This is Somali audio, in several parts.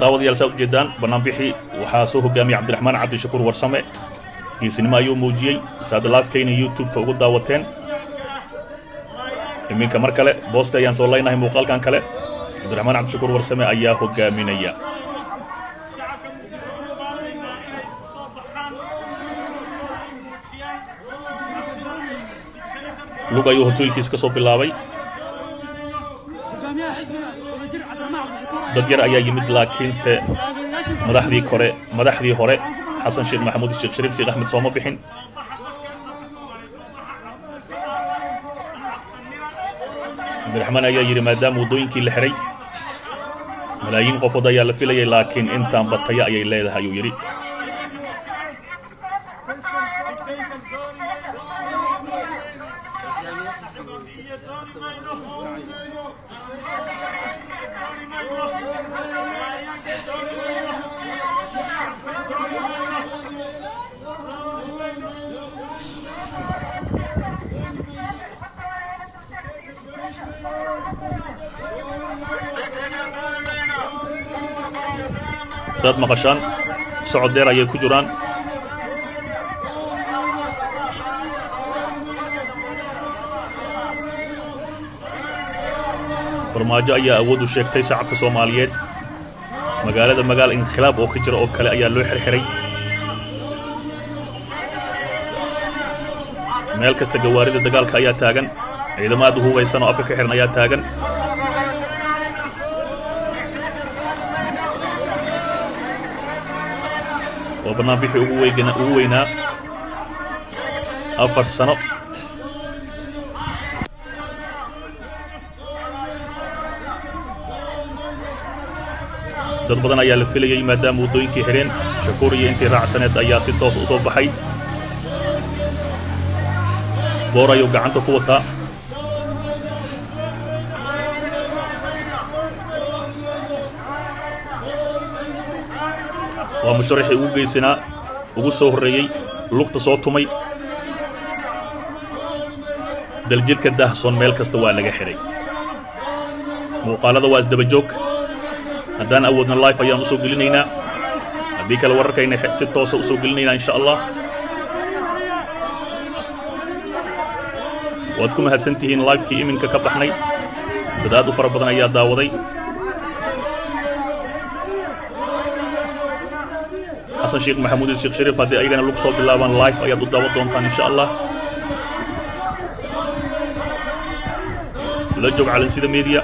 daawadayaal saa ujeedaan banaanbixii waxaa soo hogaamiyay cabdiraxmaan cabdishakuur warsame geesinimo ayuu muujiyey saada laafkayna youtube-ka ugu daawateen iminka mar kale boosta ayaan soo leynahay muuqaalkan kale cabdiraxmaan cabdishakuur warsame ayaa hogaaminaya lug ayuu hoteelkiis ka soo bilaabay dad yar ayaa yimid laakiinse madaxdii kore madaxdii hore xasan sheekh maxamuud sheekh shariif sheekh axmed sooma bixin cabdiraxmaan ayaa yidhi maadaama waddooyinkii la xihay malaayiin qofood ayaa la filayay laakiin intaan bataya ayay leedahay ayuu yidhi saad maqashaan socod dheer ayay ku jiraan farmaajo ayaa awood u sheegtay shacabka soomaaliyeed magaalada magaal inkhilaab oo ka jira oo kale ayaa loo xirxiray meel kasta gawaarida dagaalka ayaa taagan ciidamo aad u hubaysan oo afka ka xihan ayaa taagan waa banaanbixii ugu weygana ugu weynaa afar sano dad badan ayaa la filayay maadaama waddooyinkii xidheen shakuur iyo intii raacsaneed ayaa si toos u soo baxay boor ayuu gacanta ku wataa waa musharaxii ugu geysanaa ugu soo horreeyey lugta soo tumay daljirka daahsoon meel kasta waa laga xidhay muuqaalada waa isdaba joog haddaan awoodna life ayaan u soo gelinaynaa haddii kale wararkayna si toosa u soo gelinaynaa insha allah waad ku mahadsan tihiin lifekii iminka ka baxnay dad aad u fara badan ayaa daawaday xasan sheekh maxamuud iyo sheekh shariif haddii ayagana lagu soo bilaabaan life ayaad u daawan doontaan insha allah la joog calansida media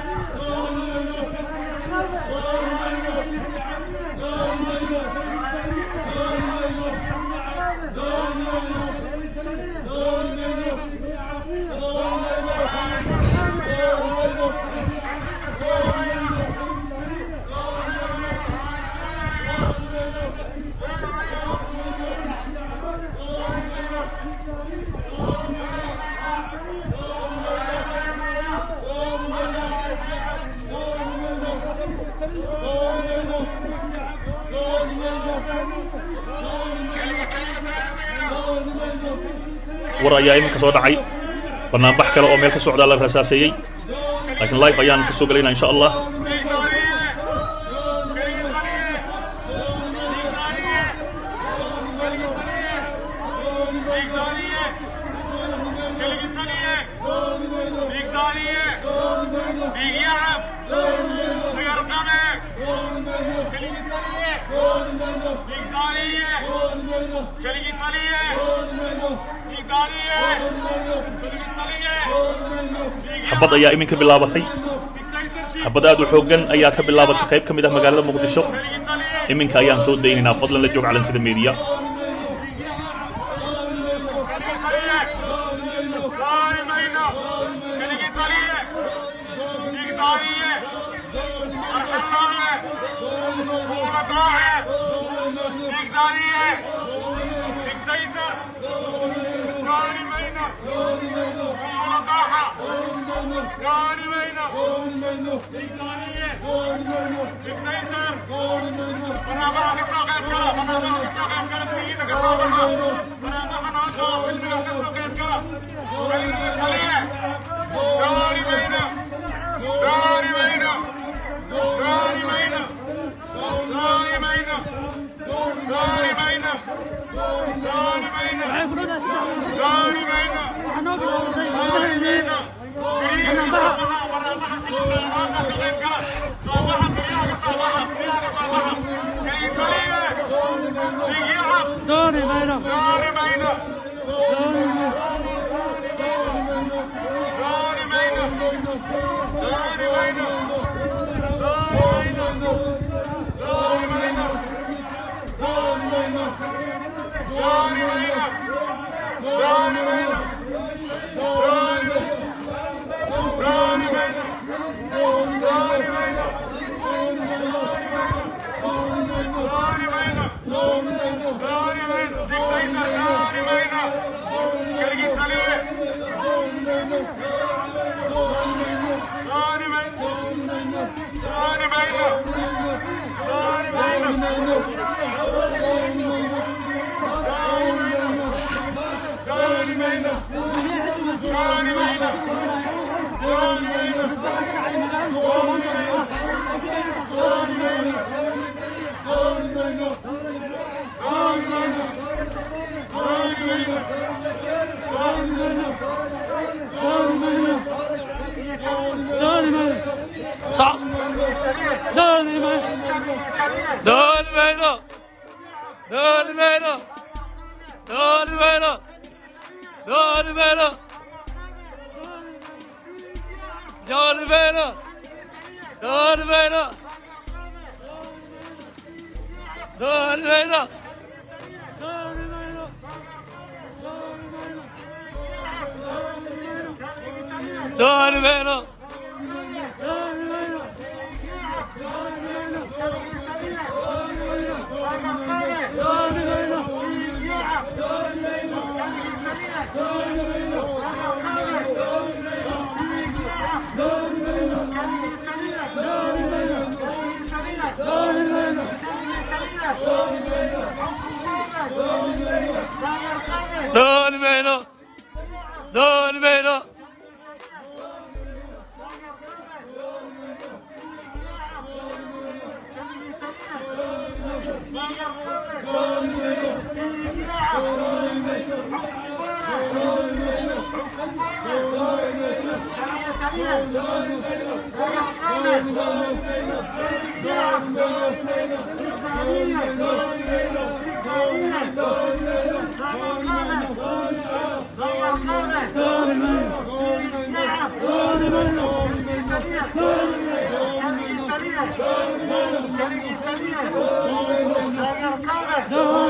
war ayaa iminka soo dhacay banaanbax kale oo meel ka socdaa la rasaaseeyey laakiin life ayaan ka soo gelaynaa insha allah xabad ayaa iminka bilaabatay xabad aad u xooggan ayaa ka bilaabatay qayb ka mid ah magaalada muqdisho iminka ayaan soo daynaynaa fadlan la joog calansida media Thank you. Dani Meina. Dani Meina. Dani Meina. Dani Meina. Dani Meina. Dani Meina. Dani Meina. Dani Meina. Dani Meina. Dani Meina. Dani Meina. Dani Meina. Diktator Dani Meina. Kırgızstanlı. Dani Meina. Dani Meina. Dani Meina. Dani Meina. Dani Meina. Dani Meina. Dani Meina. Sağ. Dani Meina. Dön Meyno. Dön Meyno. Dön Meyno. Dön Meyno. Dön Meyno. Dön Meyno. Dön Meyno. Dani Meina. Dön Meyno. Dani Meina. Dani Meina. Dani Meina. Dön Meyno. Dön Meyno. Dani Meina. Dani Meina. Dani